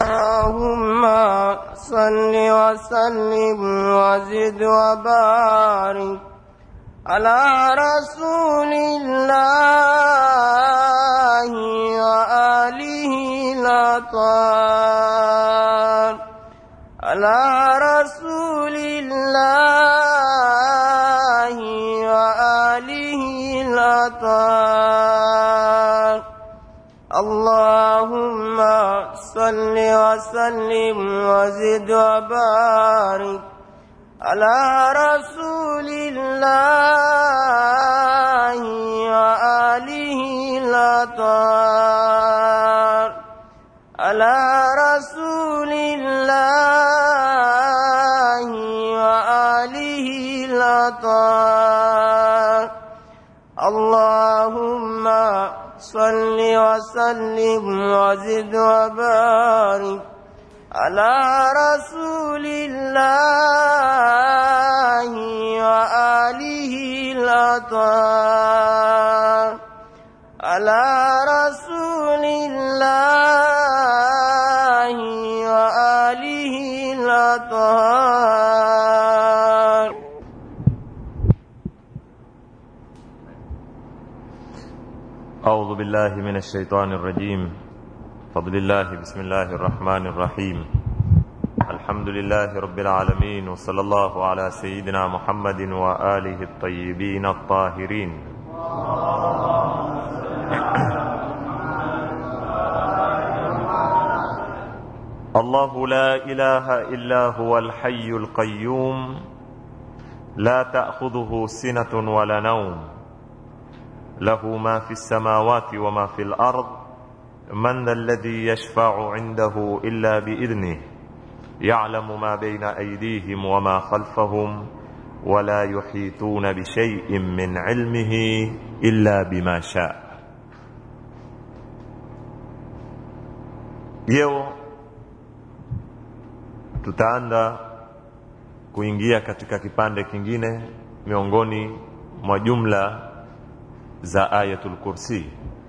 اللهم صل وسلم وزد وبارك على رسول الله وآله الأطهار على رسول الله وآله الأطهار اللهم صل وسلم وزد وبارك على رسول الله وآله الأطهار على رسول الله وآله الأطهار اللهم صل وسلم وزد وبارك على رسول الله وآله الأطهار على رسول الله وآله الأطهار أعوذ بالله من الشيطان الرجيم فضل الله بسم الله الرحمن الرحيم الحمد لله رب العالمين وصلى الله على سيدنا محمد وآله الطيبين الطاهرين الله لا إله إلا هو الحي القيوم لا تأخذه سنة ولا نوم له ما في السماوات وما في الارض من ذا الذي يشفع عنده الا باذنه يعلم ما بين ايديهم وما خلفهم ولا يحيطون بشيء من علمه الا بما شاء leo tutaanza kuingia katika kipande kingine miongoni mwa jumla za ayatul kursi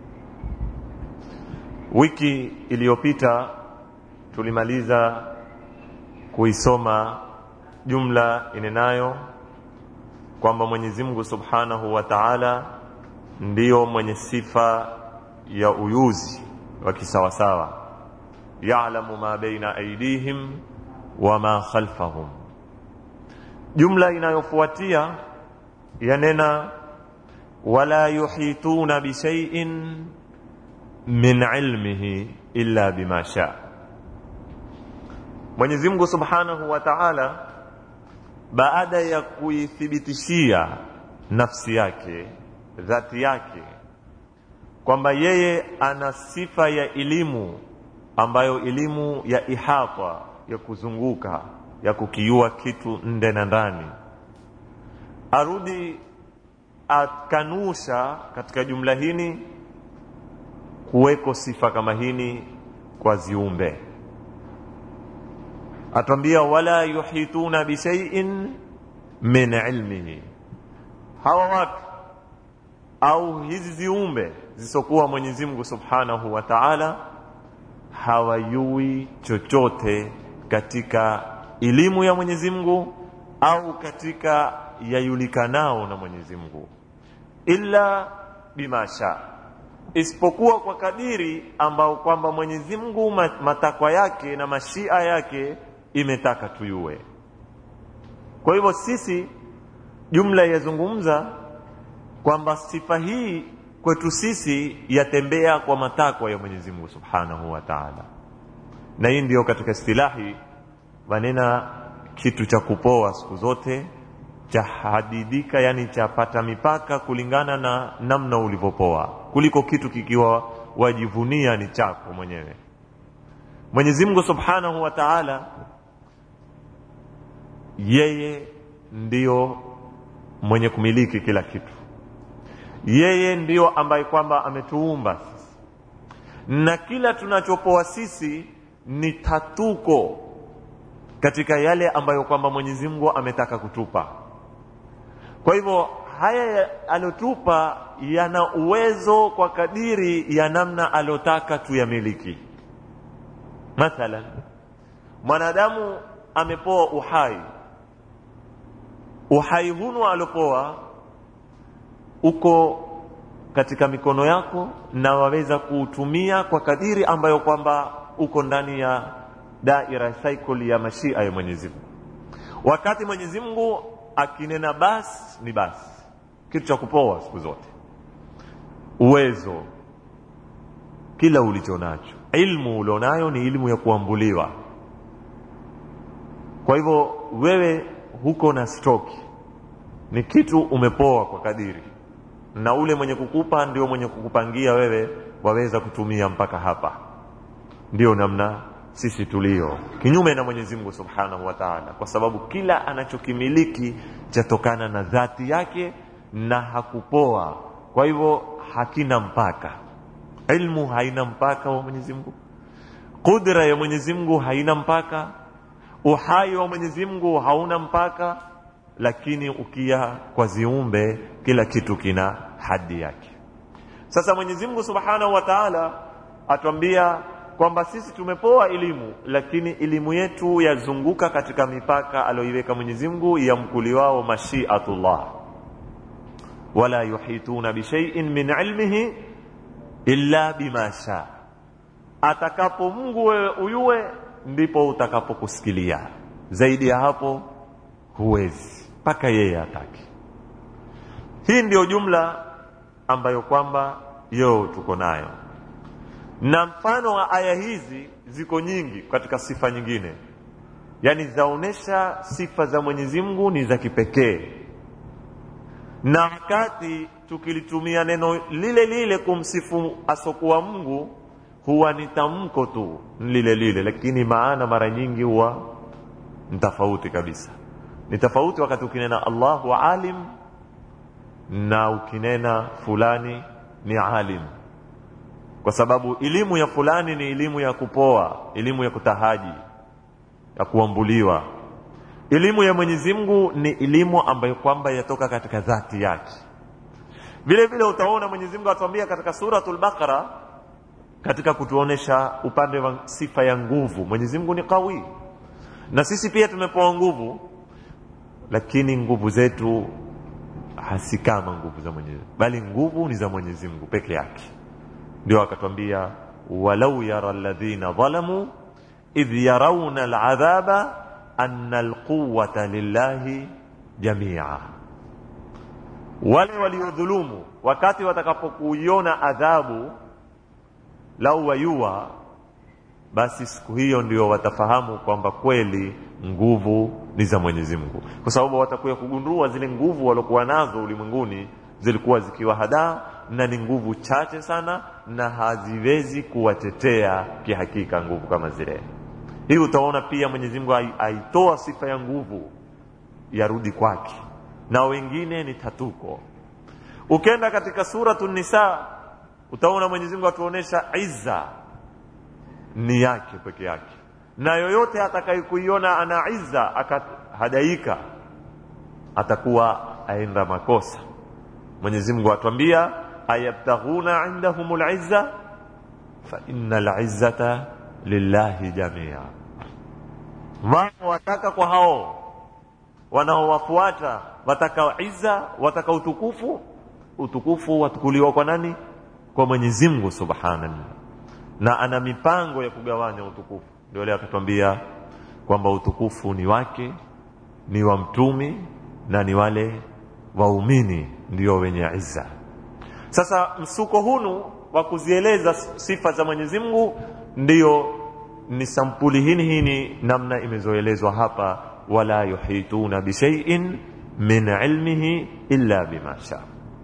wiki iliyopita tulimaliza kuisoma jumla inenayo kwamba mwenyezi mungu subhanahu wa taala ndiyo mwenye sifa ya uyuzi wa kisawasawa yalamu ma baina aidihim wama khalfahum jumla inayofuatia yanena wala yuhituna bishaiin min ilmihi illa bima shaa mwenyezi mungu subhanahu wa taala baada ya kuithibitishia nafsi yake dhati yake kwamba yeye ana sifa ya elimu ambayo elimu ya ihata ya kuzunguka ya kukiua kitu nde na ndani arudi akanusha katika jumla hini kuweko sifa kama hini kwa ziumbe atwambia wala yuhituna bishaiin min ilmihi hawa watu au hizi ziumbe zisokuwa mwenyezi mungu subhanahu wa taala hawayui chochote katika elimu ya mwenyezi mungu au katika yajulikanao na mwenyezi mungu illa bima sha isipokuwa kwa kadiri ambao kwamba mwenyezi mungu matakwa yake na mashia yake imetaka tuyue kwa hivyo sisi jumla yazungumza kwamba sifa hii kwetu sisi yatembea kwa matakwa ya mwenyezi mungu subhanahu wa taala na hii ndio katika istilahi wanena kitu cha kupoa siku zote cha hadidika yani chapata mipaka kulingana na namna ulivyopoa kuliko kitu kikiwa wajivunia ni chako mwenyewe mwenyezi mungu subhanahu wa taala yeye ndiyo mwenye kumiliki kila kitu yeye ndiyo ambaye kwamba ametuumba sisi na kila tunachopoa sisi ni tatuko katika yale ambayo kwamba mwenyezi mungu ametaka kutupa kwa hivyo haya aliotupa yana uwezo kwa kadiri ya namna aliotaka tuyamiliki mathalan mwanadamu amepoa uhai uhai hunu alopoa uko katika mikono yako na waweza kuutumia kwa kadiri ambayo kwamba uko ndani ya daira cycle ya mashia ya Mwenyezi Mungu. Wakati Mwenyezi Mungu akinena basi ni basi, kitu cha kupoa siku zote, uwezo kila ulicho nacho, ilmu ulionayo ni ilmu ya kuambuliwa. Kwa hivyo wewe huko na stroke, ni kitu umepoa kwa kadiri na ule mwenye kukupa ndio mwenye kukupangia wewe waweza kutumia mpaka hapa. Ndio namna sisi tulio kinyume na Mwenyezi Mungu Subhanahu wa Ta'ala, kwa sababu kila anachokimiliki chatokana na dhati yake na hakupoa, kwa hivyo hakina mpaka. Ilmu haina mpaka wa Mwenyezi Mungu, kudra ya Mwenyezi Mungu haina mpaka, uhai wa Mwenyezi Mungu hauna mpaka lakini ukia kwa ziumbe kila kitu kina hadi yake. Sasa Mwenyezi Mungu Subhanahu wa Ta'ala atuambia kwamba sisi tumepoa elimu, lakini elimu yetu yazunguka katika mipaka aliyoiweka Mwenyezi Mungu ya mkuliwao mashiatullah, wala yuhituna bishaiin min ilmihi illa bima sha, atakapo Mungu wewe uyue ndipo utakapokusikilia, zaidi ya hapo huwezi mpaka yeye ataki. Hii ndiyo jumla ambayo kwamba yo tuko nayo, na mfano wa aya hizi ziko nyingi katika sifa nyingine, yaani zaonesha sifa za Mwenyezi Mungu ni za kipekee, na wakati tukilitumia neno lile lile kumsifu asokuwa Mungu huwa ni tamko tu lile lile, lakini maana mara nyingi huwa ni tofauti kabisa ni tofauti wakati ukinena Allahu alim na ukinena fulani ni alim, kwa sababu elimu ya fulani ni elimu ya kupoa, elimu ya kutahaji, ya kuambuliwa. Elimu ya Mwenyezi Mungu ni elimu ambayo kwamba yatoka katika dhati yake. Vile vile utaona Mwenyezi Mungu atuambia katika suratul Baqara, katika kutuonesha upande wa sifa ya nguvu. Mwenyezi Mungu ni kawi, na sisi pia tumepewa nguvu lakini nguvu zetu hasi kama nguvu za Mwenyezi Mungu, bali nguvu ni za Mwenyezi Mungu peke yake. Ndio akatwambia walau yara alladhina dhalamu idh yarawna aladhaba anna alquwwata lillahi jamia, wale waliodhulumu wakati watakapokuiona adhabu lau wayua, basi siku hiyo ndio watafahamu kwamba kweli nguvu ni za Mwenyezi Mungu, kwa sababu watakuya kugundua zile nguvu waliokuwa nazo ulimwenguni zilikuwa zikiwa hadaa na ni nguvu chache sana, na haziwezi kuwatetea kihakika nguvu kama zile. Hii utaona pia Mwenyezi Mungu aitoa sifa ya nguvu yarudi kwake, na wengine ni tatuko. Ukenda katika suratu Nisa utaona Mwenyezi Mungu atuonesha izza ni yake peke yake na yoyote atakayekuiona ana izza akahadaika atakuwa aenda makosa. Mwenyezi Mungu atuambia ayabtaghuna indahum lizza fa inna lizzata lillahi jamia, wao wataka kwa hao wanaowafuata wataka izza, wataka utukufu. Utukufu watukuliwa kwa nani? Kwa Mwenyezi Mungu subhanahu, na ana mipango ya kugawanya utukufu ndio leo akatwambia kwamba utukufu ni wake, ni wa mtumi na ni wale waumini ndio wenye izza. Sasa msuko hunu wa kuzieleza sifa za Mwenyezi Mungu ndio ni sampuli hini hini namna imezoelezwa hapa, wala yuhituna bishaiin min ilmihi illa bima sha.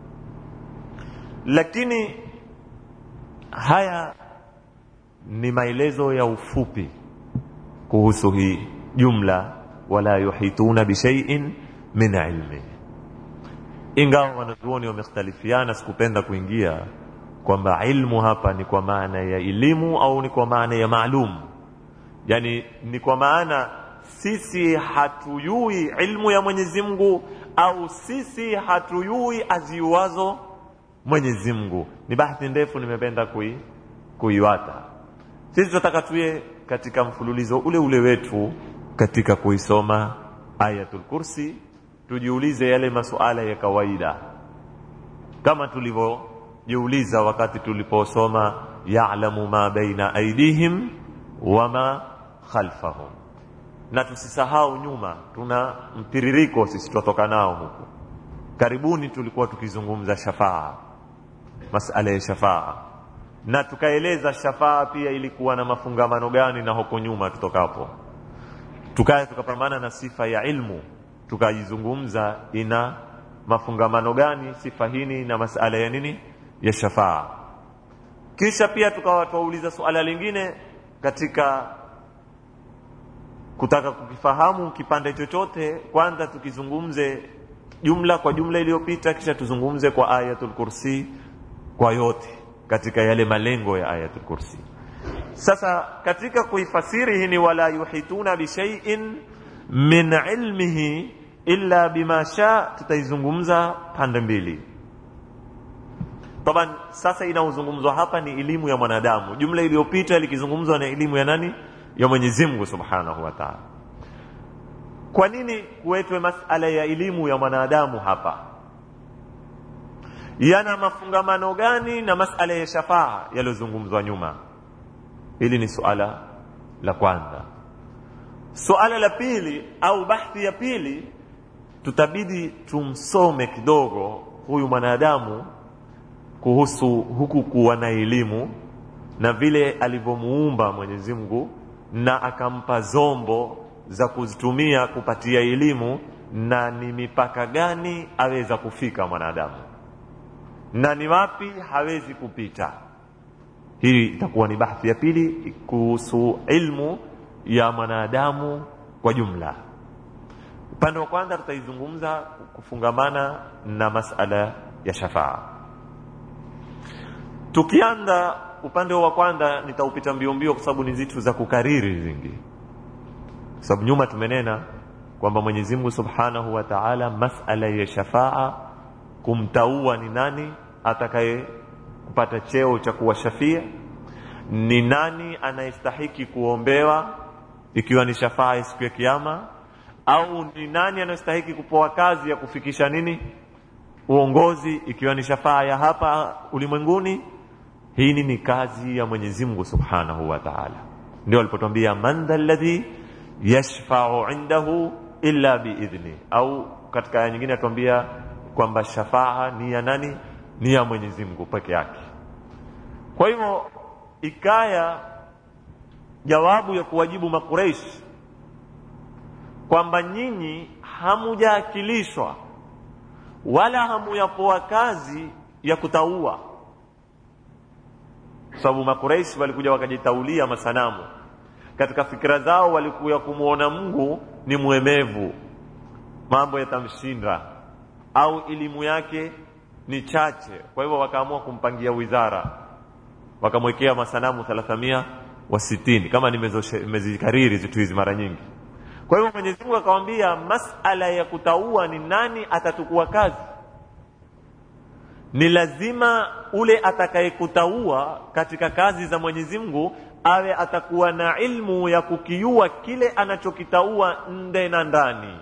Lakini haya ni maelezo ya ufupi kuhusu hii jumla wala yuhituna bishaiin min ilmi, ingawa wanazuoni wamekhtalifiana. Sikupenda kuingia kwamba ilmu hapa ni kwa maana ya elimu au ni kwa maana ya maalum, yani ni kwa maana sisi hatuyui ilmu ya Mwenyezi Mungu au sisi hatuyui aziuazo Mwenyezi Mungu. Ni bahati ndefu, nimependa kui kuiwata sisi tunataka tuye katika mfululizo ule ule wetu katika kuisoma ayatul kursi tujiulize yale masuala ya kawaida kama tulivyojiuliza wakati tuliposoma ya'lamu ma baina aidihim wama khalfahum na tusisahau nyuma tuna mtiririko sisi tutoka nao huku karibuni tulikuwa tukizungumza shafaa masala ya shafaa na tukaeleza shafaa pia ilikuwa na mafungamano gani na huko nyuma tutokapo tukaya tukapambana na sifa ya ilmu tukaizungumza ina mafungamano gani sifa hini na masala ya nini ya shafaa kisha pia tukawa tuwauliza suala lingine katika kutaka kukifahamu kipande chochote kwanza tukizungumze jumla kwa jumla iliyopita kisha tuzungumze kwa ayatul kursi kwa yote katika yale malengo ya ayatul kursi sasa katika kuifasiri hii ni wala yuhituna bishaiin min ilmihi illa bima sha tutaizungumza pande mbili taban sasa inaozungumzwa hapa ni elimu ya mwanadamu jumla iliyopita likizungumzwa na elimu ya nani ya Mwenyezi Mungu Subhanahu wa Ta'ala kwa nini kuwetwe masala ya elimu ya mwanadamu hapa yana mafungamano gani na masala ya shafaa yaliyozungumzwa nyuma hili ni suala la kwanza suala la pili au bahthi ya pili tutabidi tumsome kidogo huyu mwanadamu kuhusu huku kuwa na elimu na vile alivyomuumba Mwenyezi Mungu na akampa zombo za kuzitumia kupatia elimu na ni mipaka gani aweza kufika mwanadamu na ni wapi hawezi kupita hii itakuwa ni bahthi ya pili kuhusu ilmu ya mwanadamu kwa jumla upande wa kwanza tutaizungumza kufungamana na masala ya shafaa tukianza upande wa kwanza nitaupita mbio mbio kwa sababu ni zitu za kukariri zingi kwa sababu nyuma tumenena kwamba Mwenyezi Mungu Subhanahu wa Ta'ala masala ya shafaa kumtaua ni nani atakaye kupata cheo cha kuwa shafia ni nani anayestahiki kuombewa ikiwa ni shafaa siku ya kiyama au ni nani anayestahiki kupewa kazi ya kufikisha nini uongozi ikiwa ni shafaa ya hapa ulimwenguni hii ni kazi ya Mwenyezi Mungu Subhanahu wa Ta'ala ndio alipotwambia man alladhi yashfa'u indahu illa biidhni au katika aya nyingine atuambia kwamba shafaa ni ya nani ni ya Mwenyezi Mungu peke yake kwa hivyo ikaya jawabu ya kuwajibu makureish kwamba nyinyi hamujaakilishwa wala hamuyapoa kazi ya kutaua sababu makureishi walikuja wakajitaulia masanamu katika fikira zao walikuya kumwona Mungu ni mwemevu mambo yatamshinda au elimu yake ni chache kwa hivyo wakaamua kumpangia wizara wakamwekea masanamu 300 wa sitini kama nimezikariri zitu hizi mara nyingi kwa hivyo Mwenyezi Mungu akamwambia masala ya kutaua ni nani atatukua kazi ni lazima ule atakayekutaua katika kazi za Mwenyezi Mungu awe atakuwa na ilmu ya kukiua kile anachokitaua nde na ndani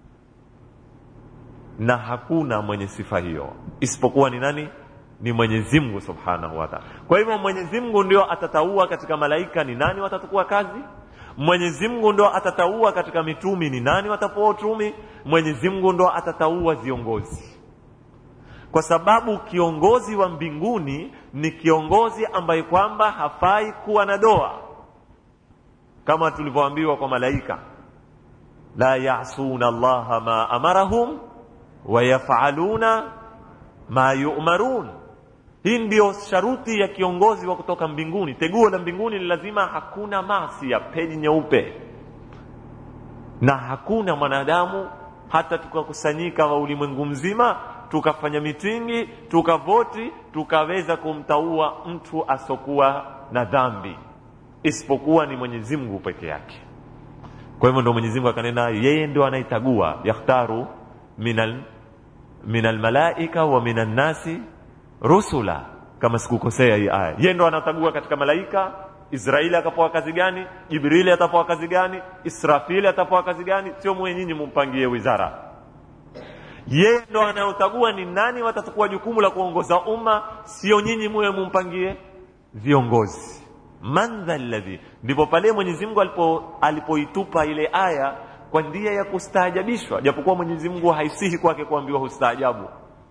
na hakuna mwenye sifa hiyo isipokuwa ni nani ni Mwenyezi Mungu Subhanahu wa Ta'ala. Kwa hivyo Mwenyezi Mungu ndio atataua katika malaika ni nani watatukua kazi. Mwenyezi Mungu ndio atataua katika mitumi ni nani watapoa utumi. Mwenyezi Mungu ndio atataua viongozi. Kwa sababu kiongozi wa mbinguni ni kiongozi ambaye kwamba hafai kuwa na doa. Kama tulivyoambiwa kwa malaika. La ya'suna Allah ma amarahum wa yaf'aluna ma yu'marun hii ndio sharuti ya kiongozi wa kutoka mbinguni teguo la mbinguni ni lazima hakuna masi ya peji nyeupe na hakuna mwanadamu hata tukakusanyika wa ulimwengu mzima tukafanya mitingi tukavoti tukaweza kumtaua mtu asokuwa na dhambi isipokuwa ni Mwenyezi Mungu peke yake kwa hivyo ndio Mwenyezi Mungu akanena yeye ndio anaitagua yakhtaru minal min almalaika wa min nasi rusula kama sikukosea hii aya yeye ndo anatagua katika malaika israeli atapewa kazi gani jibrili atapewa kazi gani israfili atapewa kazi gani sio mwe nyinyi mumpangie wizara yeye ndo anayotagua ni nani watachukua jukumu la kuongoza umma sio nyinyi muwe mumpangie viongozi man dha alladhi ndipo pale mwenyezi mungu alipo alipoitupa ile aya kwa ndia ya kustaajabishwa japokuwa mwenyezi mungu haisihi kwake kuambiwa hustaajabu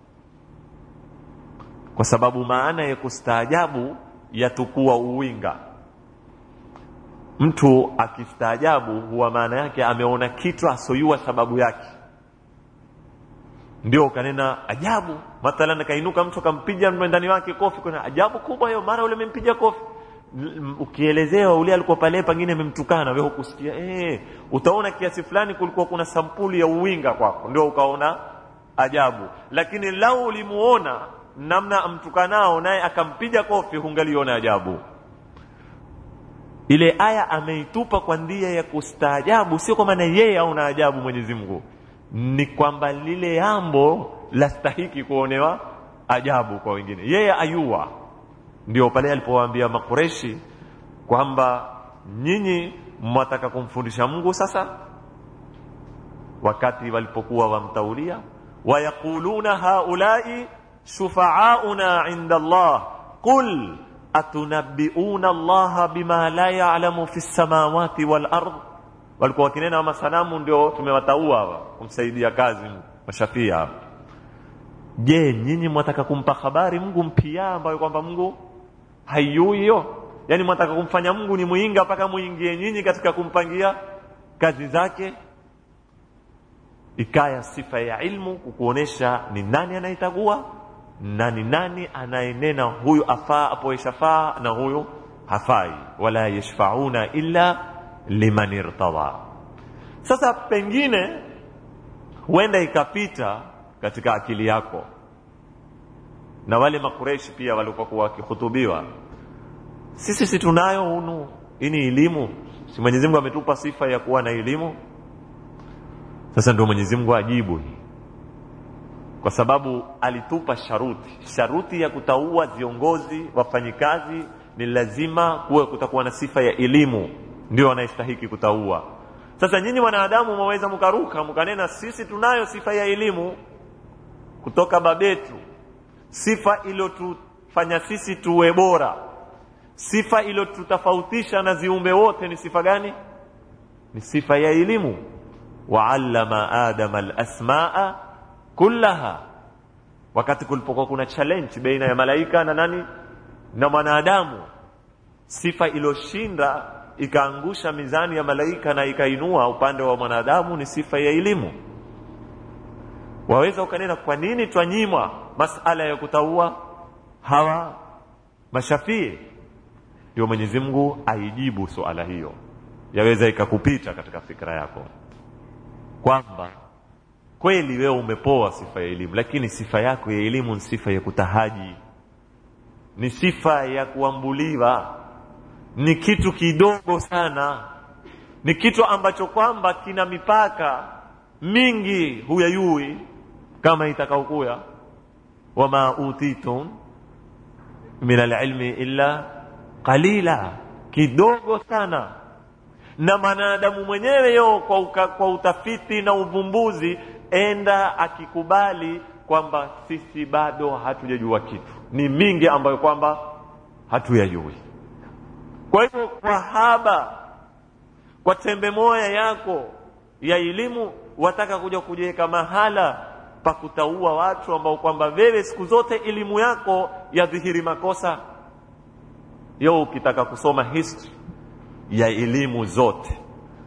kwa sababu maana ya kustaajabu yatukua uwinga mtu akistaajabu huwa maana yake ameona kitu asoyua sababu yake ndio ukanena ajabu mathalan akainuka mtu akampiga mwendani wake kofi kuna ajabu kubwa hiyo mara ule amempiga kofi ukielezewa ule alikuwa pale pengine amemtukana wewe hukusikia eh utaona kiasi fulani kulikuwa kuna sampuli ya uwinga kwako ndio ukaona ajabu lakini lau ulimuona namna amtukanao naye akampiga kofi hungaliona ajabu ile aya ameitupa kwa ndia ya kustaajabu sio kwa maana yeye auna ajabu mwenyezi mungu ni kwamba lile jambo lastahiki kuonewa ajabu kwa wengine yeye ayua ndio pale alipowaambia makureshi kwamba nyinyi mwataka kumfundisha mungu sasa wakati walipokuwa wamtaulia wayaquluna haulai shufaauna inda allah qul atunabbiuna allaha bima la yalamu fi lsamawati walard walikuwa wakinena masanamu ndio tumewataua hawa kumsaidia kazi mashafia hapa je nyinyi mwataka kumpa habari mungu mpia ambayo kwamba mungu haiyui hiyo yaani mwataka kumfanya mungu ni mwinga mpaka muingie nyinyi katika kumpangia kazi zake ikaya sifa ya ilmu kukuonesha ni nani anayetagua na ni nani anayenena huyu afaa apoe shafaa na huyu hafai wala yashfauna illa liman irtada sasa pengine huenda ikapita katika akili yako na wale makureshi pia waliokuwa wakihutubiwa sisi si tunayo hunu hii ni elimu si mwenyezi mungu ametupa sifa ya kuwa na elimu sasa ndio mwenyezi mungu ajibu hii kwa sababu alitupa sharuti sharuti ya kutaua viongozi wafanyikazi ni lazima kuwe kutakuwa na sifa ya elimu ndio wanayestahiki kutaua sasa nyinyi wanadamu mwaweza mkaruka mkanena sisi tunayo sifa ya elimu kutoka babetu sifa iliyotufanya sisi tuwe bora sifa iliyotutofautisha na ziumbe wote ni sifa gani ni sifa ya elimu waallama adama alasmaa kullaha wakati kulipokuwa kuna challenge baina ya malaika na nani na mwanadamu sifa iliyoshinda ikaangusha mizani ya malaika na ikainua upande wa mwanadamu ni sifa ya elimu waweza ukanena kwa nini twanyimwa masala ya kutaua hawa mashafii ndio mwenyezi mungu aijibu suala hiyo yaweza ikakupita katika fikra yako kwamba kweli wewe umepoa sifa ya elimu lakini sifa yako ya elimu ni sifa ya kutahaji ni sifa ya kuambuliwa ni kitu kidogo sana ni kitu ambacho kwamba kina mipaka mingi huyayui kama itakaokuya wama utitum min alilmi illa qalila kidogo sana na mwanadamu mwenyewe yo kwa, uka, kwa utafiti na uvumbuzi enda akikubali kwamba sisi bado hatujajua kitu ni mingi ambayo kwamba hatuyajui kwa hivyo kwa haba kwa tembe moya yako ya elimu wataka kuja kujiweka mahala pa kutaua watu ambao kwamba wewe siku zote elimu yako yadhihiri makosa yo ukitaka kusoma history ya elimu zote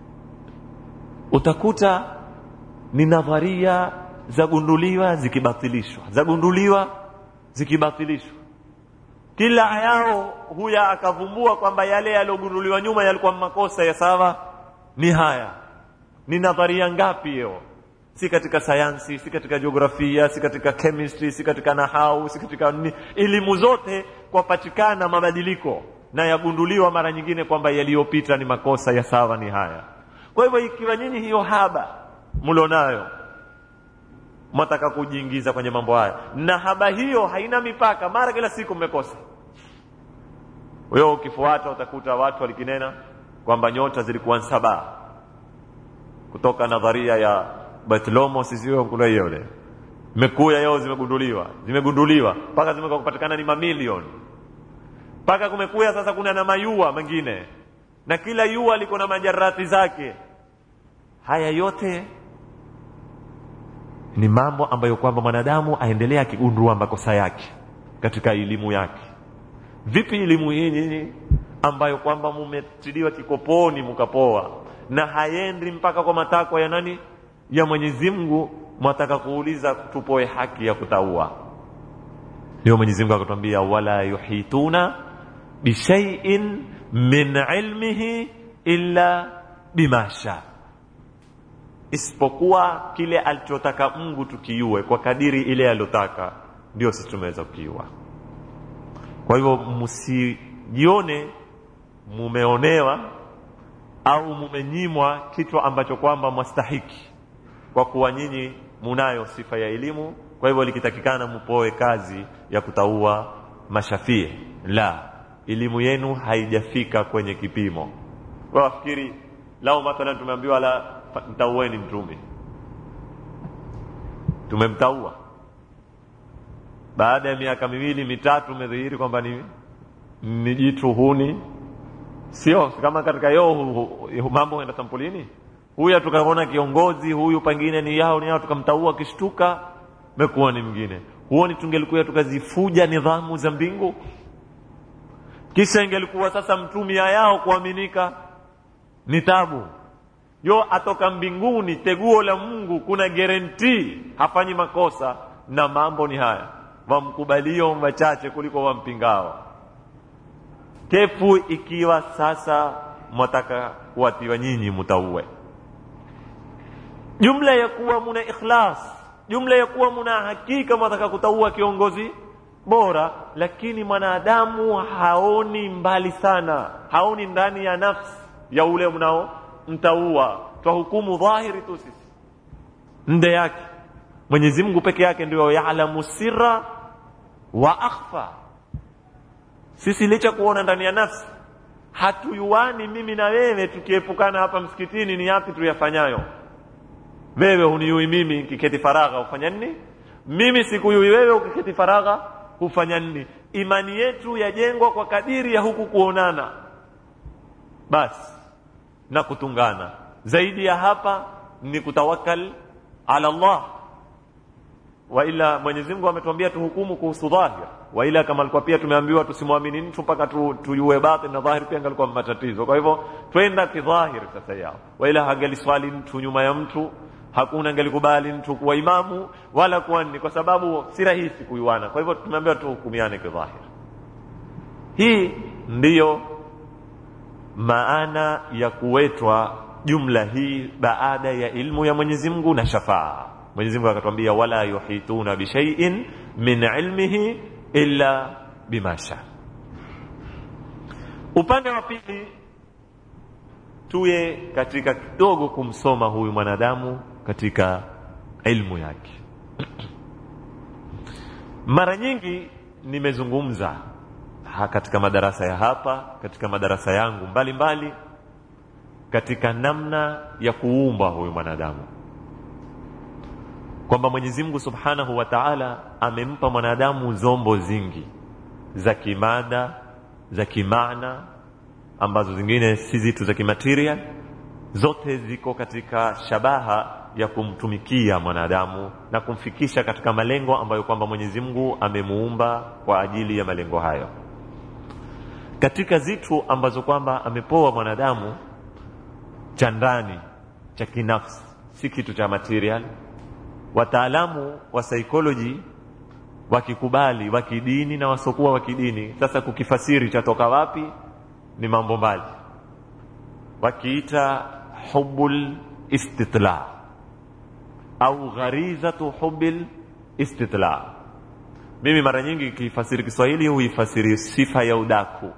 utakuta ni nadharia zagunduliwa zikibatilishwa zagunduliwa zikibatilishwa kila yao huya akavumbua kwamba yale yaliyogunduliwa nyuma yalikuwa makosa ya sawa ni haya ni nadharia ngapi hiyo si katika sayansi si katika jiografia si katika chemistry si katika nahau si katika ni, elimu zote kwapatikana mabadiliko na yagunduliwa mara nyingine kwamba yaliyopita ni makosa ya sawa ni haya kwa hivyo ikiwa nyinyi hiyo haba mlionayo mwataka kujiingiza kwenye mambo haya na haba hiyo haina mipaka mara kila siku mmekosa wewe ukifuata utakuta watu walikinena kwamba nyota zilikuwa saba kutoka nadharia ya Bartolomo sisiwe kuna hiyo ile mekuya yao zimegunduliwa zimegunduliwa mpaka zimekupatikana ni mamilioni mpaka kumekuya sasa kuna na mayua mengine na kila yua liko na majarati zake haya yote ni mambo ambayo kwamba mwanadamu aendelea akigundua makosa yake katika elimu yake vipi elimu hii nyinyi ambayo kwamba mumetiliwa kikoponi mkapoa na haendi mpaka kwa matakwa ya nani ya Mwenyezi Mungu mwataka kuuliza tupoe haki ya kutaua ndio Mwenyezi Mungu akatwambia wala yuhituna bishaiin min ilmihi illa bima sha isipokuwa kile alichotaka Mungu tukiue kwa kadiri ile aliyotaka ndio sisi tumeweza kukiua kwa hivyo msijione mumeonewa au mumenyimwa kitu ambacho kwamba mwastahiki kwa kuwa nyinyi munayo sifa ya elimu kwa hivyo likitakikana mupoe kazi ya kutaua mashafie la elimu yenu haijafika kwenye kipimo kwa wafikiri lao mathalan tumeambiwa la mtaueni mtume tumemtaua baada ya miaka miwili mitatu umedhihiri kwamba ni, ni jitu huni sio kama katika yo mambo huenda sampulini huyu tukaona kiongozi huyu pengine ni yao ni yao tukamtaua kishtuka mekuwa ni mwingine huoni tungelikuwa tukazifuja nidhamu za mbingu kisha ingelikuwa sasa mtumia yao kuaminika ni tabu yo atoka mbinguni teguo la mungu kuna guarantee hafanyi makosa na mambo ni haya wamkubalio wachache kuliko wampingao kefu ikiwa sasa mwataka kuwatiwa nyinyi mutauwe jumla ya kuwa muna ikhlas jumla ya kuwa muna hakika mwataka kutaua kiongozi bora lakini mwanadamu haoni mbali sana haoni ndani ya nafsi ya ule mnao mtaua twahukumu dhahiri tu sisi nde yake mwenyezi mungu peke yake ndio yaalamu sirra wa akhfa sisi licha kuona ndani ya nafsi hatuyuani mimi na wewe tukiepukana hapa msikitini ni yapi tuyafanyayo wewe huniyui mimi kiketi faragha hufanya nini mimi sikuyui wewe ukiketi faragha hufanya nini imani yetu yajengwa kwa kadiri ya huku kuonana basi na kutungana zaidi ya hapa ni kutawakal ala Allah wa ila Mwenyezi Mungu ametuambia tuhukumu kuhusu dhahir wa ila kama alikuwa pia tumeambiwa tusimwamini mtu mpaka tu, tuyue batin na dhahir pia angalikuwa matatizo kwa hivyo twenda kidhahir sasa yao wa ila hangaliswali mtu nyuma ya mtu hakuna angalikubali mtu kuwa imamu wala kuwa ni kwa sababu si rahisi kuiwana kwa hivyo tumeambiwa tuhukumiane kidhahir hii ndiyo maana ya kuwetwa jumla hii baada ya ilmu ya Mwenyezi Mungu na shafaa Mwenyezi Mungu akatwambia wala yuhituna bishaiin min ilmihi illa bima sha upande wa pili tuye katika kidogo kumsoma huyu mwanadamu katika ilmu yake mara nyingi nimezungumza ha katika madarasa ya hapa katika madarasa yangu mbalimbali mbali, katika namna ya kuumba huyu mwanadamu kwamba Mwenyezi Mungu Subhanahu wa Ta'ala amempa mwanadamu zombo zingi za kimada za kimaana ambazo zingine si zitu za kimaterial zote ziko katika shabaha ya kumtumikia mwanadamu na kumfikisha katika malengo ambayo kwamba Mwenyezi Mungu amemuumba kwa ajili ya malengo hayo katika zitu ambazo kwamba amepoa mwanadamu cha ndani cha kinafsi si kitu cha material wataalamu wa psychology wakikubali wa kidini na wasokuwa wa kidini sasa kukifasiri chatoka wapi ni mambo mbali wakiita hubul istitla au gharizatu hubil istitla mimi mara nyingi kifasiri Kiswahili huifasiri sifa ya udaku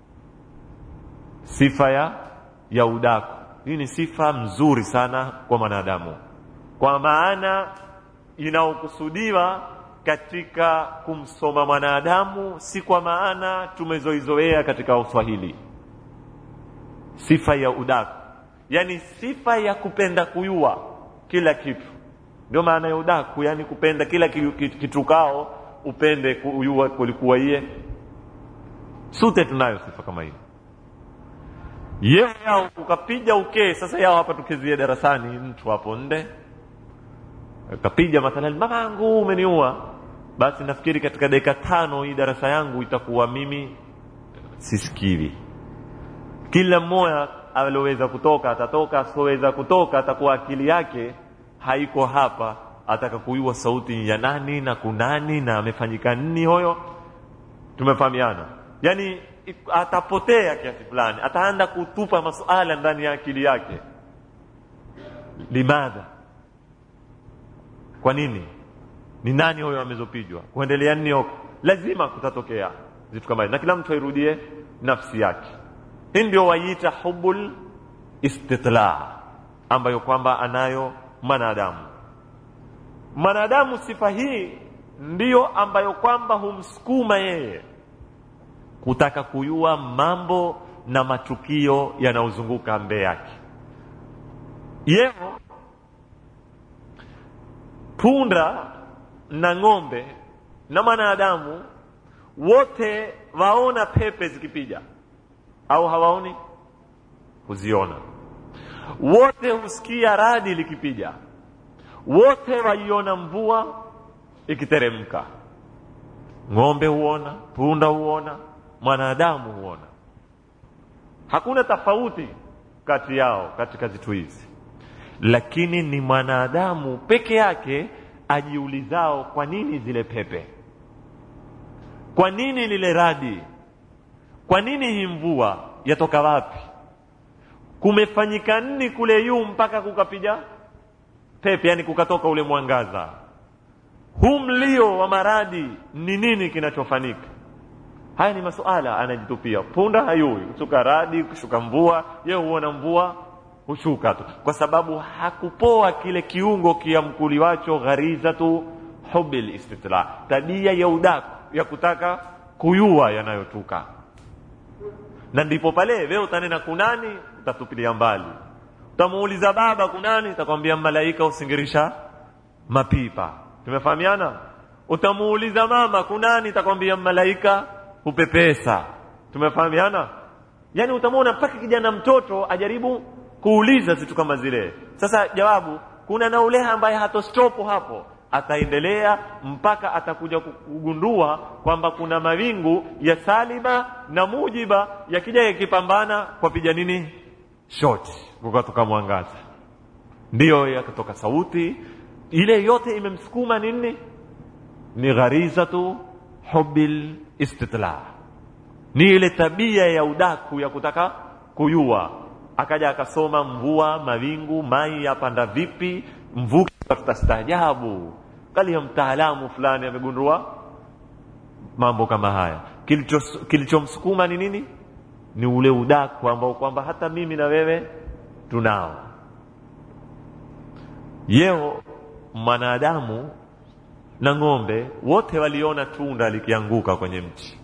sifa ya ya udaku hii ni sifa mzuri sana kwa mwanadamu kwa maana inaokusudiwa katika kumsoma mwanadamu si kwa maana tumezoizoea katika uswahili sifa ya udaku yani sifa ya kupenda kuyua kila kitu ndio maana ya udaku yani kupenda kila kitukao upende kuyua kulikuwa iye sute tunayo sifa kama hiyo yeo yao ukapiga ukee sasa yao hapa tukizie darasani mtu hapo nde ukapiga mathalan mamangu umeniua basi nafikiri katika dakika tano hii darasa yangu itakuwa mimi sisikiri kila mmoja aloweza kutoka atatoka asioweza kutoka atakuwa akili yake haiko hapa ataka kuyua sauti ya nani na kunani na amefanyika nini hoyo tumefahamiana yani atapotea kiasi fulani ataanda kutupa masuala ndani ya akili yake limadha kwa nini ni nani huyo amezopijwa kuendelea nini huko lazima kutatokea vitu kama na kila mtu airudie nafsi yake hii ndio waiita hubul istitla ambayo kwamba anayo mwanadamu mwanadamu sifa hii ndiyo ambayo kwamba humsukuma yeye kutaka kuyua mambo na matukio yanayozunguka mbele yake yeo punda na ng'ombe na mwanadamu wote waona pepe zikipija au hawaoni huziona wote husikia radi likipija wote waiona mvua ikiteremka ng'ombe huona punda huona mwanadamu huona hakuna tofauti kati yao katika vitu hizi lakini ni mwanadamu peke yake ajiulizao kwa nini zile pepe kwa nini lile radi kwa nini hii mvua yatoka wapi kumefanyika nini kule yuu mpaka kukapiga pepe yani kukatoka ule mwangaza huu mlio wa maradi ni nini kinachofanyika haya ni masuala anajitupia punda hayui kushuka radi kushuka mvua ye huona mvua hushuka tu kwa sababu hakupoa kile kiungo kiamkuliwacho gharizatu hubil istitla tabia ya udaku ya kutaka kuyua yanayotuka na ndipo pale wewe utanena kunani utatupilia mbali utamuuliza baba kunani utakwambia malaika usingirisha mapipa tumefahamiana utamuuliza mama kunani utakwambia malaika hupepesa tumefahamiana yani utamwona mpaka kijana mtoto ajaribu kuuliza vitu kama zile sasa jawabu kuna na ule ambaye hatostopo hapo ataendelea mpaka atakuja kugundua kwamba kuna mawingu ya saliba na mujiba yakija yakipambana kwa piga nini shoti kukatoka mwangaza ndiyo yakatoka sauti ile yote imemsukuma nini ni gharizatu hubil istitla ni ile tabia ya udaku ya kutaka kuyua akaja akasoma mvua mawingu mai yapanda vipi mvuke tutastaajabu kali ya mtaalamu fulani amegundua mambo kama haya kilichomsukuma kilicho ni nini ni ule udaku ambao kwamba hata mimi na wewe tunao yeo mwanadamu na ng'ombe wote waliona tunda likianguka kwenye mti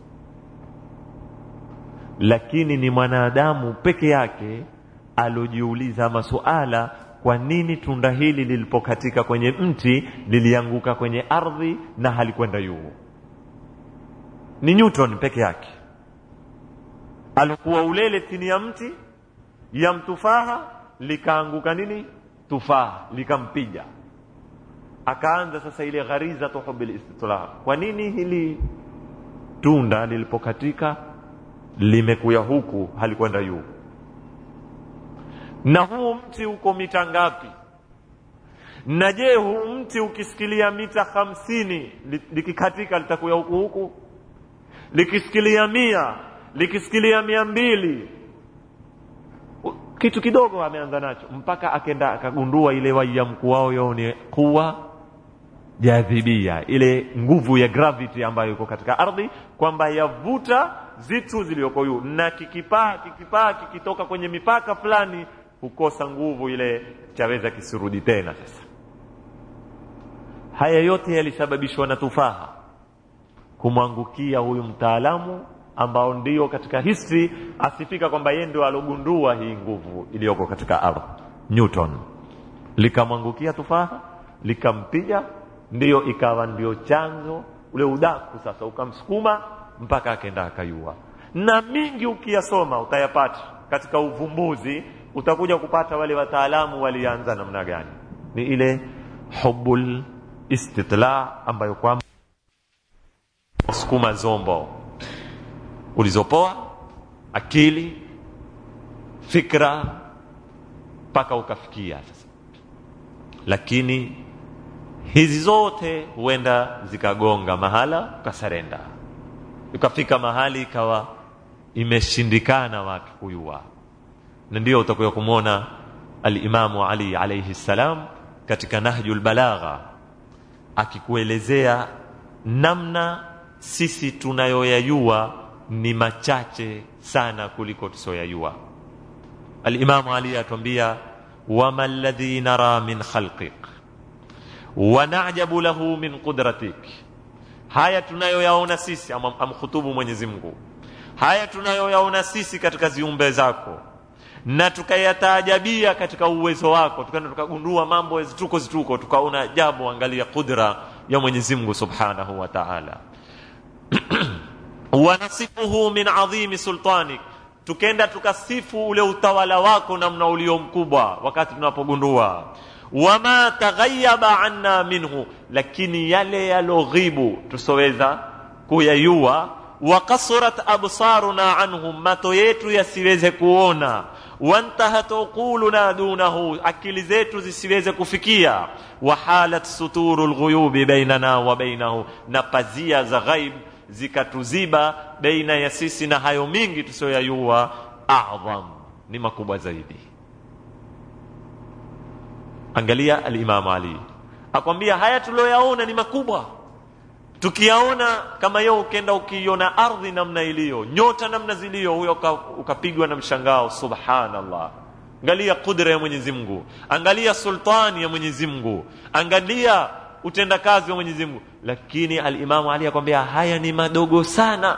lakini ni mwanadamu peke yake alojiuliza masuala kwa nini tunda hili lilipokatika kwenye mti lilianguka kwenye ardhi na halikwenda juu ni newton peke yake alikuwa ulele chini ya mti ya mtufaha likaanguka nini tufaha likampiga akaanza sasa ile ghariza tuhubil istitla kwa nini hili tunda lilipokatika limekuya huku halikwenda juu na huu mti uko mita ngapi na je huu mti ukisikilia mita hamsini likikatika litakuya huku huku likisikilia mia likisikilia mia mbili kitu kidogo ameanza nacho mpaka akenda akagundua ile waia mkuu wao yao ni kuwa jadhibia ile nguvu ya gravity ambayo iko katika ardhi kwamba yavuta zitu zilizoko juu na kikipaa kikipaa kikitoka kwenye mipaka fulani hukosa nguvu ile chaweza kisirudi tena sasa haya yote yalisababishwa na tufaha kumwangukia huyu mtaalamu ambao ndio katika history asifika kwamba yeye ndio alogundua hii nguvu iliyoko katika ardhi newton likamwangukia tufaha likampiga ndiyo ikawa ndio chanzo ule udaku sasa ukamsukuma mpaka akaenda akayua na mingi ukiyasoma utayapata katika uvumbuzi utakuja kupata wale wataalamu walianza namna gani ni ile hubul istitla ambayo kwamba sukuma zombo ulizopoa akili fikra mpaka ukafikia sasa lakini hizi zote huenda zikagonga mahala ukasarenda ukafika mahali ikawa imeshindikana watu kuyua na ndio utakuya kumwona alimamu ali alaihi ssalam katika nahju lbalagha akikuelezea namna sisi tunayoyayua ni machache sana kuliko tusioyayua alimamu ali atuambia wama ladhi nara min khalqik wanajabu lahu min qudratik haya tunayoyaona sisi amkhutubu mwenyezi mungu haya tunayoyaona sisi katika ziumbe zako na tukayataajabia katika uwezo wako tukaenda tukagundua mambo zituko zituko tukaona jambo angalia qudra ya mwenyezi mungu subhanahu wa taala wanasifuhu min adhimi sultanik tukenda tukasifu ule utawala wako namna ulio mkubwa wakati tunapogundua wama taghayaba anna minhu lakini yale yaloghibu tusoweza kuyayua wakasurat absaruna anhum mato yetu yasiweze kuona wantahat uquluna dunahu akili zetu zisiweze kufikia wahalat suturu lghuyubi bainana wa bainahu na pazia za ghaib zikatuziba baina ya sisi na hayo mingi tusiyoyayua adham ni makubwa zaidi angalia alimamu ali akwambia haya tulioyaona ni makubwa tukiyaona kama yo ukenda ukiiona ardhi namna iliyo nyota namna ziliyo huyo ukapigwa na mshangao subhanallah angalia kudra ya mwenyezi mungu angalia sultani ya mwenyezi mungu angalia utendakazi wa mwenyezi mungu lakini alimamu ali akwambia haya ni madogo sana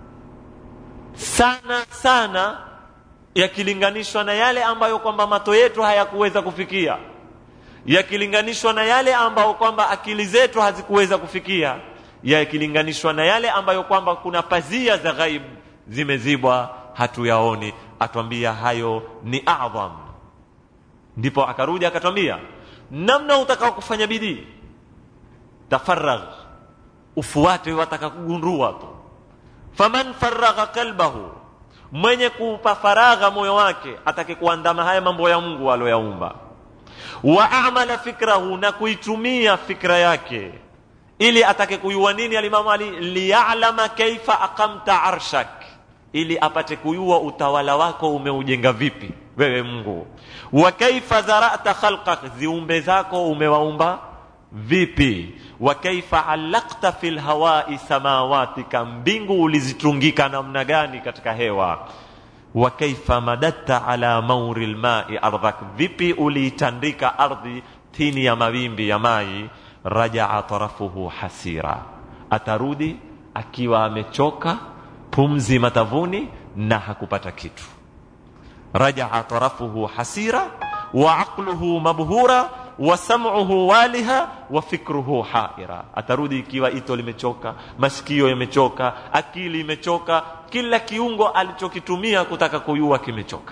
sana sana yakilinganishwa na yale ambayo kwamba mato yetu hayakuweza kufikia yakilinganishwa na yale ambayo kwamba akili zetu hazikuweza kufikia yakilinganishwa na yale ambayo kwamba kuna pazia za ghaib zimezibwa hatuyaoni atwambia hayo ni adham ndipo akarudi akatwambia namna utakao kufanya bidii tafaragh ufuate wataka kugundua tu faman faragha kalbahu mwenye kuupa faragha moyo wake atake kuandama haya mambo ya mungu aloyaumba wa amala fikrahu na kuitumia fikra yake ili atake kuyua nini alimamu ali liyalama kaifa aqamta arshak ili apate kuyua utawala wako umeujenga vipi wewe mungu wa kaifa dharata khalqak ziumbe zako umewaumba vipi wa kaifa alaqta fi lhawai samawatika mbingu ulizitungika namna gani katika hewa wa kaifa madatta ala mauri lmai ardhak vipi uliitandika ardhi chini ya mawimbi ya mai rajaa tarafuhu hasira atarudi akiwa amechoka pumzi matavuni na hakupata kitu rajaa tarafuhu hasira wa aqluhu mabhura wa sam'uhu waliha wa fikruhu haira atarudi ikiwa ito limechoka masikio yamechoka akili imechoka kila kiungo alichokitumia kutaka kuyua kimechoka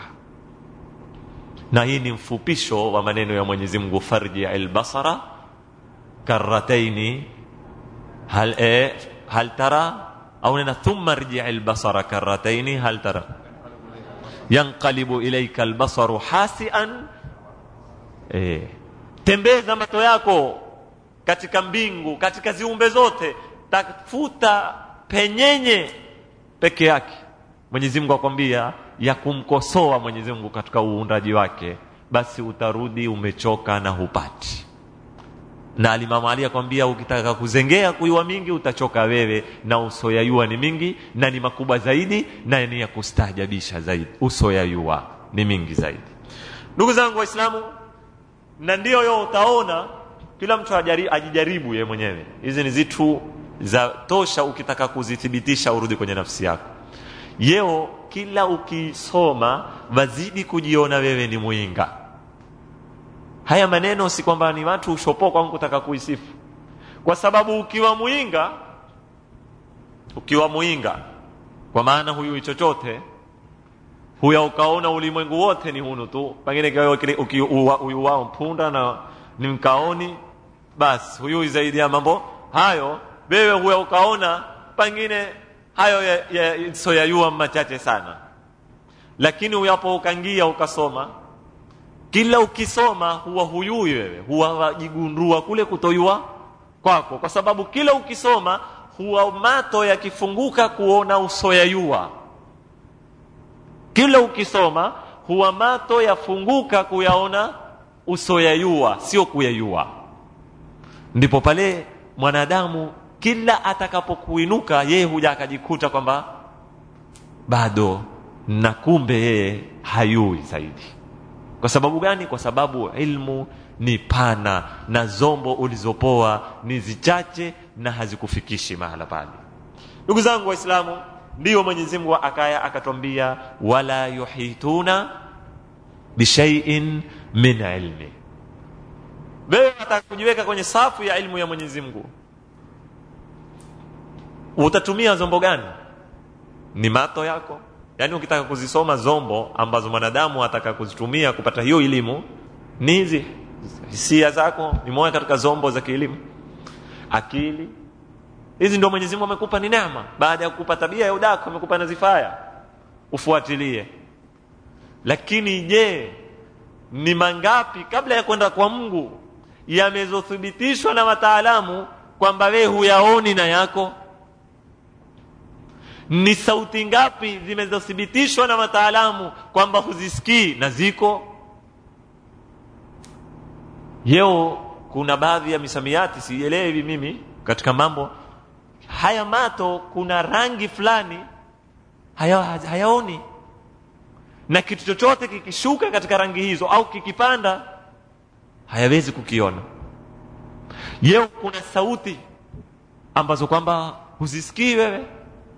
na hii ni mfupisho wa maneno ya mwenyezi mungu farji albasara karataini hal, eh, hal tara au nena thumma rji albasara karataini hal tara yanqalibu ilaika albasaru hasian eh, tembeza macho yako katika mbingu katika ziumbe zote tafuta penyenye peke yake mwenyezi mungu akwambia ya kumkosoa mwenyezi mungu katika uundaji wake basi utarudi umechoka na hupati na alimamu ali akwambia ukitaka kuzengea kuyua mingi utachoka wewe na usoyayua ni mingi na ni makubwa zaidi na ni ya kustaajabisha zaidi usoyayua ni mingi zaidi ndugu zangu waislamu na ndiyo yo utaona kila mtu ajari, ajijaribu ye mwenyewe hizi ni zitu za tosha ukitaka kuzithibitisha urudi kwenye nafsi yako yeo kila ukisoma wazidi kujiona wewe ni mwinga haya maneno si kwamba ni watu ushopo kwangu kutaka kuisifu kwa sababu ukiwa mwinga ukiwa mwinga kwa maana huyu chochote huya ukaona ulimwengu wote ni hunu tu pengine huyu wao mpunda na ni mkaoni basi huyu zaidi ya mambo hayo wewe huya ukaona pengine hayo ya, ya, so yayua machache sana lakini uyapo ukangia ukasoma kila ukisoma huwa huyui wewe huwa wajigundua kule kutoyua kwako kwa sababu kila ukisoma huwa mato yakifunguka kuona usoyayua kila ukisoma huwa mato yafunguka kuyaona usoyayua sio kuyayua ndipo pale mwanadamu kila atakapokuinuka yeye huja akajikuta kwamba bado na kumbe yeye hayui zaidi kwa sababu gani kwa sababu ilmu ni pana na zombo ulizopoa ni zichache na hazikufikishi mahala pale ndugu zangu waislamu ndiyo mwenyezi mungu akaya akatwambia wala yuhituna bishaiin min ilmi wewe wataka kujiweka kwenye safu ya ilmu ya mwenyezi mungu utatumia zombo gani ni mato yako yaani ukitaka kuzisoma zombo ambazo mwanadamu ataka kuzitumia kupata hiyo elimu ni hizi hisia zako ni moja katika zombo za kielimu akili hizi ndio mwenyezi mungu amekupa ni neema baada ya kukupa tabia ya udako amekupa nazifaya ufuatilie lakini je ni mangapi kabla ya kwenda kwa mungu yamezothibitishwa na wataalamu kwamba wewe huyaoni na yako ni sauti ngapi zimezothibitishwa na wataalamu kwamba huzisikii na ziko yeo kuna baadhi ya misamiati sielewi mimi katika mambo haya mato kuna rangi fulani haya, hayaoni na kitu chochote kikishuka katika rangi hizo au kikipanda hayawezi kukiona yeo kuna sauti ambazo kwamba huzisikii wewe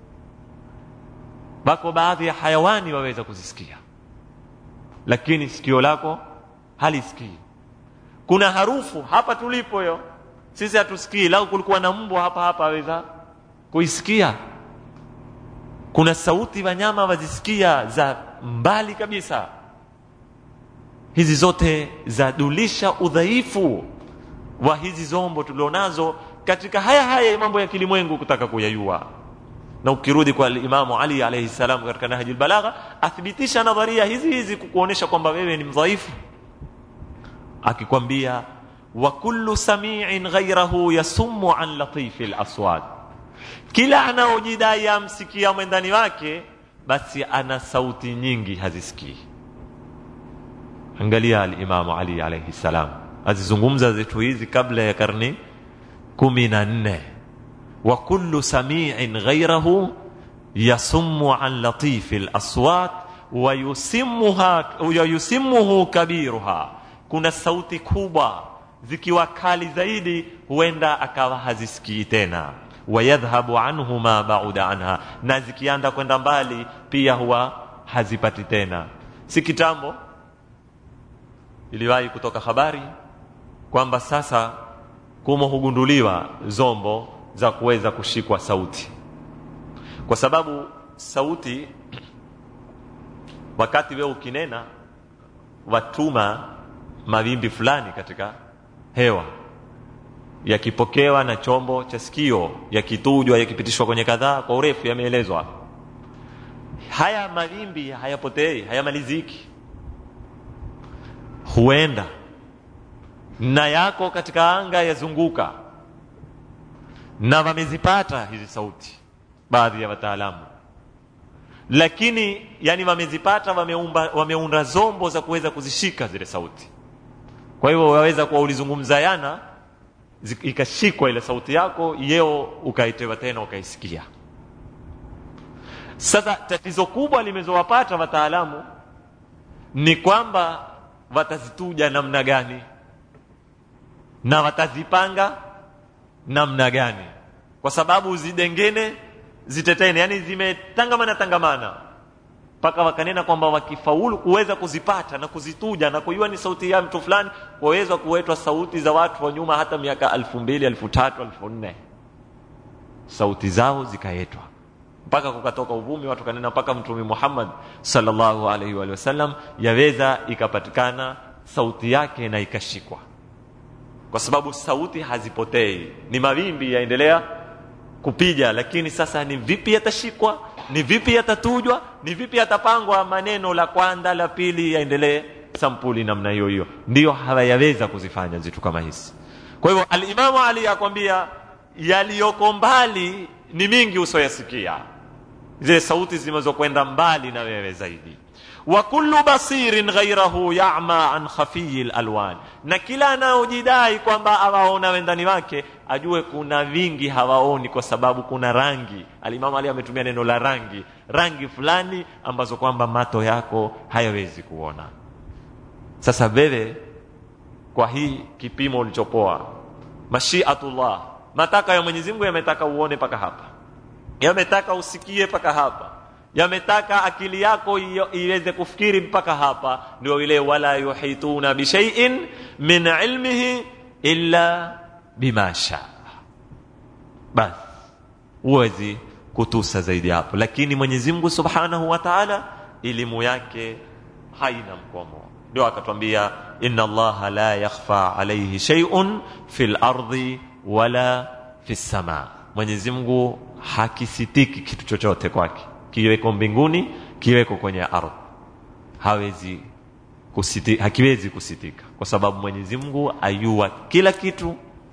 wako baadhi ya hayawani waweza kuzisikia lakini sikio lako halisikii kuna harufu hapa tulipo yo sisi hatusikii lau kulikuwa na mbwa hapa hapa aweza kuisikia kuna sauti wanyama wazisikia za mbali kabisa hizi zote zadulisha udhaifu wa hizi zombo tulionazo katika haya haya mambo ya kilimwengu kutaka kuyayua na ukirudi kwa imamu ali alaihi salam katika nahji lbalagha athibitisha nadharia hizi hizi kukuonyesha kwamba wewe ni mdhaifu akikwambia wa kullu samiin ghairahu yasummu an latifi laswat kila anaojidai amsikia mwendani wake basi ana sauti nyingi hazisikii angalia alimamu ali alaihi salam azizungumza zetu hizi kabla ya karni kumi na nne wa kullu samiin ghairahu yasummu an latifi laswat wayusimuhu kabiruha kuna sauti kubwa zikiwa kali zaidi huenda akawa hazisikii tena wayadhhabu anhu ma bauda anha na zikianda kwenda mbali pia huwa hazipati tena si kitambo iliwahi kutoka habari kwamba sasa kumo hugunduliwa zombo za kuweza kushikwa sauti kwa sababu sauti wakati wewe ukinena watuma mawimbi fulani katika hewa yakipokewa na chombo cha sikio yakitujwa yakipitishwa kwenye kadhaa kwa urefu yameelezwa haya mawimbi hayapotei hayamaliziki huenda na yako katika anga yazunguka na wamezipata hizi sauti baadhi ya wataalamu lakini yani wamezipata wameumba, wameunda zombo za kuweza kuzishika zile sauti kwa hivyo waweza kuwa ulizungumza yana ikashikwa ile sauti yako yeo ukaitewa tena ukaisikia sasa tatizo kubwa limezowapata wataalamu ni kwamba watazituja namna gani na watazipanga namna gani kwa sababu zidengene zitetene yani zimetangamana tangamana mpaka wakanena kwamba wakifaulu kuweza kuzipata na kuzituja na kujua ni sauti ya mtu fulani waweza kuwetwa sauti za watu wa nyuma hata miaka elfu mbili elfu tatu elfu nne sauti zao zikaetwa mpaka kukatoka uvumi watu kanena mpaka mtume muhammad sallallahu alaihi wa sallam yaweza ikapatikana sauti yake na ikashikwa kwa sababu sauti hazipotei ni mawimbi yaendelea kupiga lakini sasa ni vipi yatashikwa ni vipi yatatujwa ni vipi yatapangwa maneno la kwanza la pili yaendelee sampuli namna hiyo hiyo ndiyo hawayaweza kuzifanya zitu kama hizi kwa hivyo alimamu ali akwambia yaliyoko mbali ni mingi usoyasikia zile sauti zinazokwenda mbali na wewe zaidi wa kullu basirin ghairahu yama an khafiyi lalwan na kila anaojidai kwamba awaona wendani wake ajue kuna vingi hawaoni kwa sababu kuna rangi alimamu ali ametumia neno la rangi rangi fulani ambazo kwamba mato yako hayawezi kuona sasa wewe kwa hii kipimo ulichopoa mashiatullah mataka ya mwenyezi mungu yametaka uone mpaka hapa yametaka usikie mpaka hapa yametaka akili yako iweze kufikiri mpaka hapa ndio ile wala yuhituna bishaiin min ilmihi illa bima shaa basi huwezi kutusa zaidi hapo lakini mwenyezi mungu subhanahu wa taala elimu yake haina mkomo ndio akatwambia inna allaha la yakhfa alaihi sheiun fi lardi wala fi lsama mwenyezi mungu hakisitiki kitu chochote kwake kiweko mbinguni kiweko kwenye ardhi hawezi kusiti, hakiwezi kusitika kwa sababu mwenyezi mungu ayua kila kitu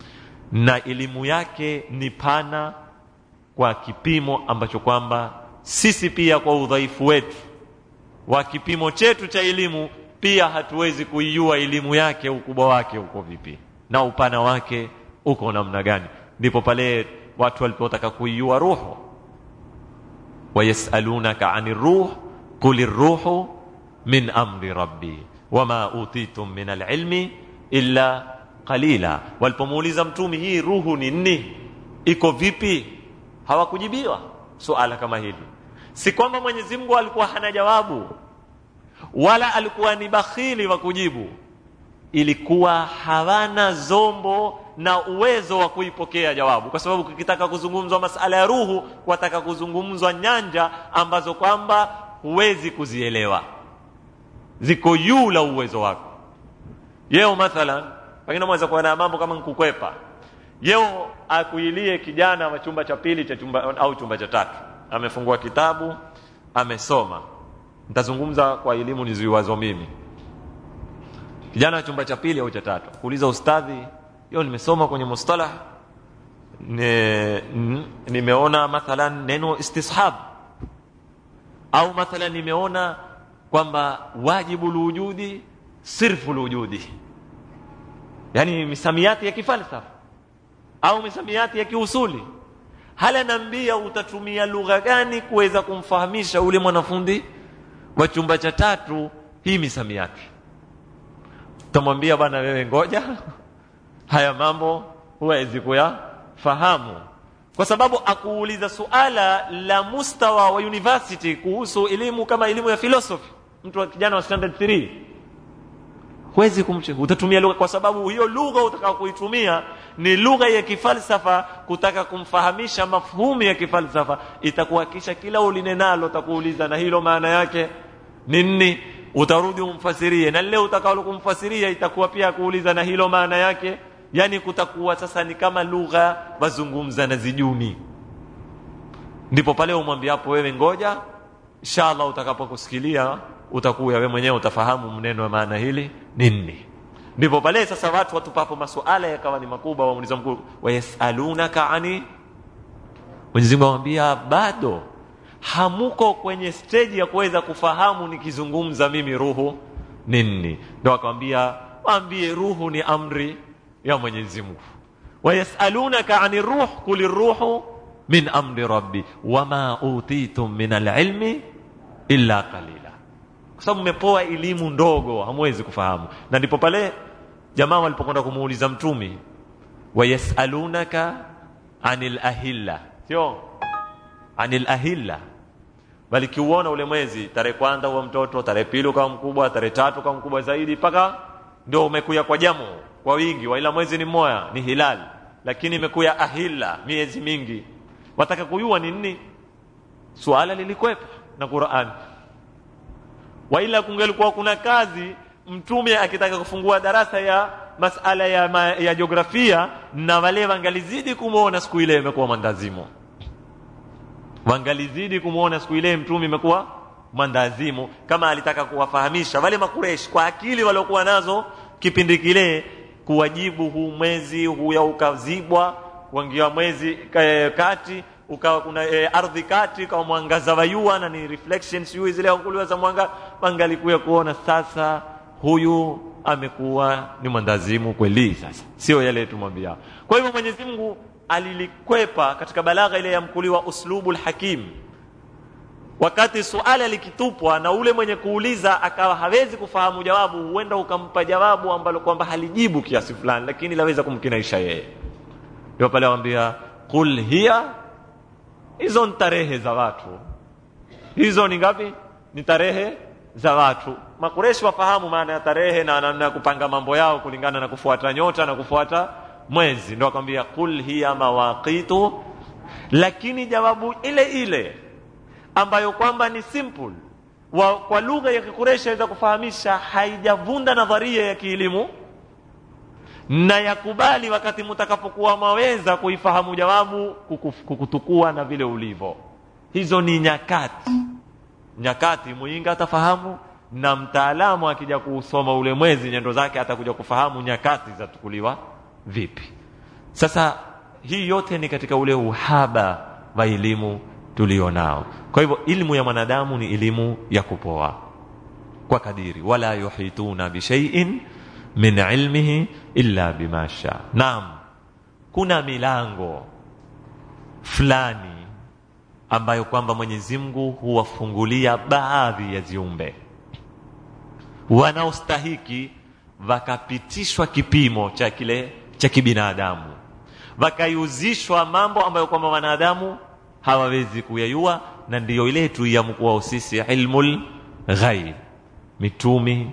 na elimu yake ni pana kwa kipimo ambacho kwamba sisi pia kwa udhaifu wetu wa kipimo chetu cha elimu pia hatuwezi kuijua elimu yake ukubwa wake uko vipi na upana wake uko namna gani ndipo pale watu walipotaka kuijua ruhu wayasalunaka ani ruh qul ruhu min amri rabbi wama utitum min alilmi illa qalila walipomuuliza mtumi hii ruhu ni nini iko vipi hawakujibiwa suala kama hili si kwamba mwenyezi mungu alikuwa hana jawabu wala alikuwa ni bakhili wa kujibu ilikuwa hawana zombo na uwezo wa kuipokea jawabu kwa sababu kukitaka kuzungumzwa masala ya ruhu wataka kuzungumzwa nyanja ambazo kwamba huwezi kuzielewa ziko juu la uwezo wako yeo mathalan pengine mweza kuwa na mambo kama nkukwepa yeo akuilie kijana wa chumba cha pili cha chumba au chumba cha tatu amefungua kitabu amesoma nitazungumza kwa elimu niziwazo mimi kijana wa chumba cha pili au cha tatu kuuliza ustadhi hiyo nimesoma kwenye mustalah ne, nimeona mathalan neno istishab au mathalan nimeona kwamba wajibu lwujudi sirfu lwujudi yani misamiati ya kifalsafa au misamiati ya kiusuli hala naambia utatumia lugha gani kuweza kumfahamisha ule mwanafundi wa chumba cha tatu hii misamiati utamwambia bwana wewe ngoja haya mambo huwezi kuyafahamu kwa sababu akuuliza suala la mustawa wa university kuhusu elimu kama elimu ya philosophy mtu wa kijana wa standard 3 huwezi kumche utatumia lugha kwa sababu hiyo lugha utakao kuitumia ni lugha ya kifalsafa kutaka kumfahamisha mafhumu ya kifalsafa itakuwa kisha kila ulinenalo utakuuliza na hilo maana yake ni nini utarudi umfasirie na leo utakalo kumfasiria itakuwa pia kuuliza na hilo maana yake yani kutakuwa sasa ni kama lugha wazungumza na zijuni ndipo pale umwambia hapo wewe ngoja inshallah utakapokusikilia utakuwa wewe mwenyewe utafahamu mneno wa maana hili nini ndipo pale sasa watu watupapo masuala yakawa ni makubwa wamuliza mkuu wayasalunaka ani Mwenyezi Mungu amwambia bado hamuko kwenye stage ya kuweza kufahamu nikizungumza mimi ruhu nini ndio akamwambia waambie ruhu ni amri ya Mwenyezi Mungu wayasalunaka ani ruh kuli ruhu min amri rabbi wama utitum min alilmi illa qalila kwa sababu mmepoa elimu ndogo hamwezi kufahamu na ndipo pale jamaa walipokwenda kumuuliza mtumi wayasalunaka anil ahilla sio anil ahilla bali kiuona ule mwezi tarehe kwanza huwa mtoto tarehe pili ukawa mkubwa tarehe tatu ukawa mkubwa zaidi mpaka ndio umekuya kwa jamu kwa wingi waila mwezi ni moya ni hilal lakini imekuya ahilla miezi mingi wataka kuyua ni nini suala lilikwepa na Qur'an waila kungelikuwa kuna kazi mtume akitaka kufungua darasa ya masala ya, ma, ya jiografia na wale wangalizidi kumwona siku ile imekuwa mandazimu wangalizidi kumwona siku ile mtume imekuwa mandazimu kama alitaka kuwafahamisha wale makureshi kwa akili waliokuwa nazo kipindi kile kuwajibu huu mwezi huya ukazibwa kuangia mwezi kati ukawa kuna e, ardhi kati kama mwangaza wa jua na ni reflections sijui zile kuliwa za mwanga wangalikuya kuona sasa huyu amekuwa ni mwandazimu kweli sasa sio yale tumwambia kwa hivyo Mwenyezi Mungu alilikwepa katika balagha ile ya mkuliwa uslubul hakim wakati suala likitupwa na ule mwenye kuuliza akawa hawezi kufahamu jawabu huenda ukampa jawabu ambalo kwamba halijibu kiasi fulani lakini laweza kumkinaisha yeye ndio pale waambia qul hiya hizo ni tarehe za watu hizo ni ngapi ni tarehe za watu makureshi wafahamu maana ya tarehe na namna ya kupanga mambo yao kulingana na kufuata nyota na kufuata mwezi ndio akamwambia qul hiya mawaqitu lakini jawabu ile ile ambayo kwamba ni simple wa, kwa lugha ya kikureshi aweza kufahamisha haijavunda nadharia ya kielimu na yakubali wakati mtakapokuwa maweza kuifahamu jawabu kukutukua na vile ulivyo hizo ni nyakati nyakati muinga atafahamu na mtaalamu akija kusoma ule mwezi nyendo zake atakuja kufahamu nyakati zatukuliwa vipi sasa hii yote ni katika ule uhaba wa elimu tulio nao kwa hivyo ilmu ya mwanadamu ni elimu ya kupoa kwa kadiri wala yuhituna bishaiin min ilmihi illa bima sha naam kuna milango fulani ambayo kwamba Mwenyezi Mungu huwafungulia baadhi ya ziumbe wanaostahiki wakapitishwa kipimo cha kile cha kibinadamu wakaiuzishwa mambo ambayo kwamba wanadamu hawawezi kuyayua na ndiyo ile tuiamkuwao sisi ilmul ghaib mitumi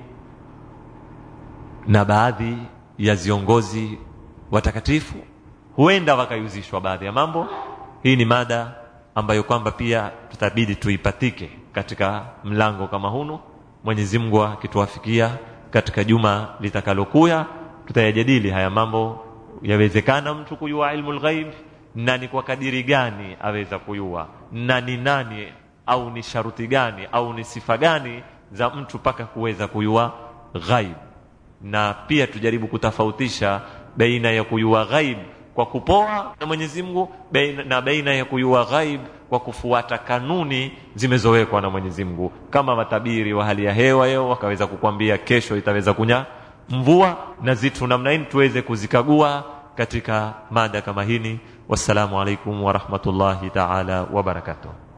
na baadhi ya viongozi watakatifu huenda wakaiuzishwa baadhi ya mambo hii ni mada ambayo kwamba pia tutabidi tuipatike katika mlango kama hunu Mwenyezi Mungu akituwafikia katika juma litakalokuya tutayajadili haya mambo yawezekana mtu kujua ilmu ghaib na ni kwa kadiri gani aweza kujua na ni nani au ni sharuti gani au ni sifa gani za mtu mpaka kuweza kujua ghaib na pia tujaribu kutofautisha baina ya kujua ghaib kwa kupoa na Mwenyezi Mungu na baina ya kujua ghaib kwa kufuata kanuni zimezowekwa na Mwenyezi Mungu kama watabiri wa hali ya hewa yao wakaweza kukwambia kesho itaweza kunya mvua na zitu namna hii tuweze kuzikagua katika mada kama hini wassalamu alaikum warahmatullahi taala wabarakatuh